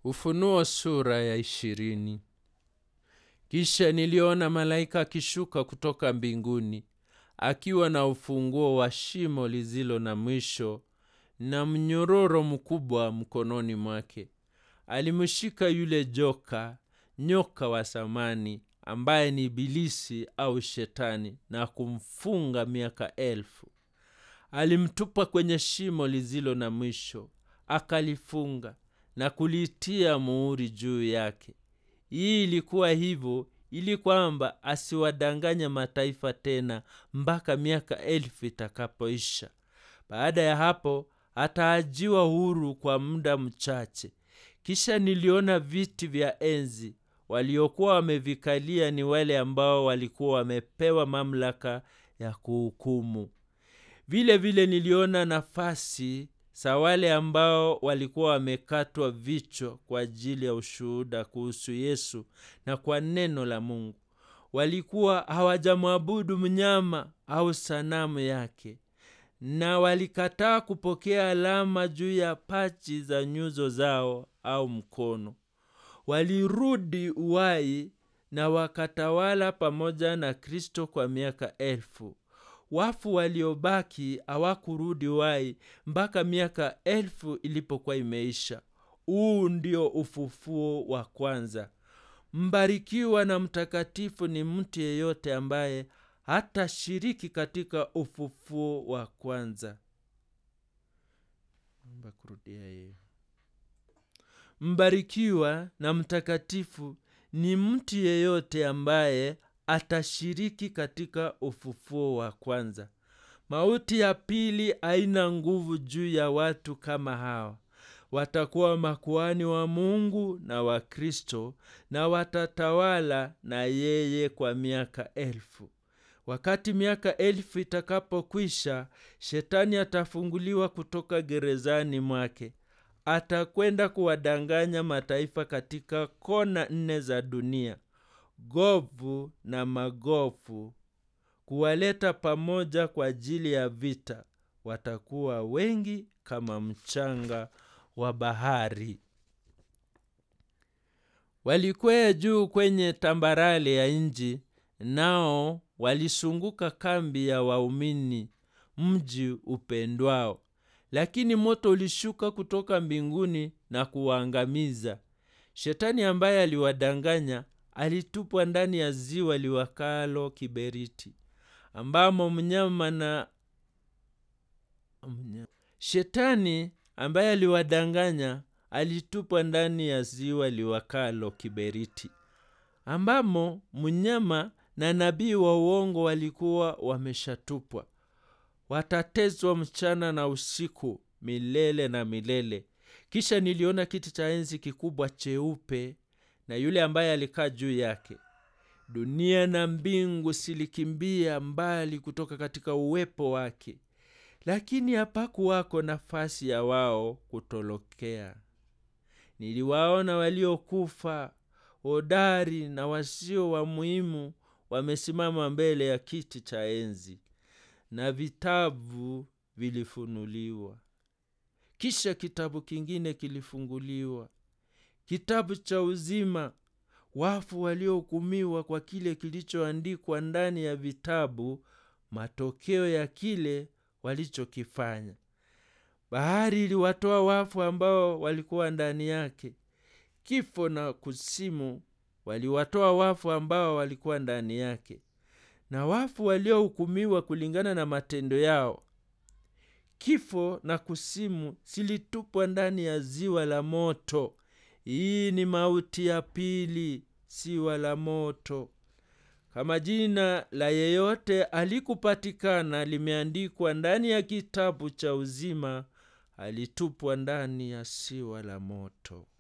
Ufunuo sura ya ishirini. Kisha niliona malaika akishuka kutoka mbinguni akiwa na ufunguo wa shimo lizilo na mwisho na mnyororo mkubwa mkononi mwake. Alimshika yule joka, nyoka wa samani, ambaye ni Ibilisi au Shetani, na kumfunga miaka elfu. Alimtupa kwenye shimo lizilo na mwisho, akalifunga na kulitia muhuri juu yake. Hii ilikuwa hivyo ili kwamba asiwadanganye mataifa tena mpaka miaka elfu itakapoisha. Baada ya hapo ataajiwa huru kwa muda mchache. Kisha niliona viti vya enzi. Waliokuwa wamevikalia ni wale ambao walikuwa wamepewa mamlaka ya kuhukumu. Vile vile niliona nafasi za wale ambao walikuwa wamekatwa vichwa kwa ajili ya ushuhuda kuhusu Yesu na kwa neno la Mungu. Walikuwa hawajamwabudu mnyama au sanamu yake, na walikataa kupokea alama juu ya paji za nyuso zao au mkono. Walirudi uwai na wakatawala pamoja na Kristo kwa miaka elfu. Wafu waliobaki hawakurudi wai mpaka miaka elfu ilipokuwa imeisha. Huu ndio ufufuo wa kwanza. Mbarikiwa na mtakatifu ni mtu yeyote ambaye hatashiriki katika ufufuo wa kwanza. Mbarikiwa na mtakatifu ni mtu yeyote ambaye atashiriki katika ufufuo wa kwanza. Mauti ya pili haina nguvu juu ya watu kama hawa. Watakuwa makuhani wa Mungu na wa Kristo na watatawala na yeye kwa miaka elfu. Wakati miaka elfu itakapokwisha, shetani atafunguliwa kutoka gerezani mwake. Atakwenda kuwadanganya mataifa katika kona nne za dunia, Gogu na Magogu, kuwaleta pamoja kwa ajili ya vita. Watakuwa wengi kama mchanga wa bahari. Walikwea juu kwenye tambarale ya nchi, nao walisunguka kambi ya waumini, mji upendwao. Lakini moto ulishuka kutoka mbinguni na kuwaangamiza. Shetani ambaye aliwadanganya alitupwa ndani ya ziwa liwakalo kiberiti, ambamo mnyama na Shetani ambaye aliwadanganya alitupwa ndani ya ziwa liwakalo kiberiti, ambamo mnyama na nabii wa uongo walikuwa wameshatupwa. Watateswa mchana na usiku milele na milele. Kisha niliona kiti cha enzi kikubwa cheupe na yule ambaye alikaa juu yake. Dunia na mbingu zilikimbia mbali kutoka katika uwepo wake, lakini hapakuwako nafasi ya wao kutolokea. Niliwaona waliokufa hodari na wasio wa muhimu wamesimama mbele ya kiti cha enzi, na vitabu vilifunuliwa. Kisha kitabu kingine kilifunguliwa, kitabu cha uzima. Wafu waliohukumiwa kwa kile kilichoandikwa ndani ya vitabu, matokeo ya kile walichokifanya. Bahari iliwatoa wafu ambao walikuwa ndani yake. Kifo na kuzimu waliwatoa wafu ambao walikuwa ndani yake, na wafu waliohukumiwa kulingana na matendo yao. Kifo na kuzimu zilitupwa ndani ya ziwa la moto. Hii ni mauti ya pili, ziwa la moto. Kama jina la yeyote alikupatikana limeandikwa ndani ya kitabu cha uzima, alitupwa ndani ya ziwa la moto.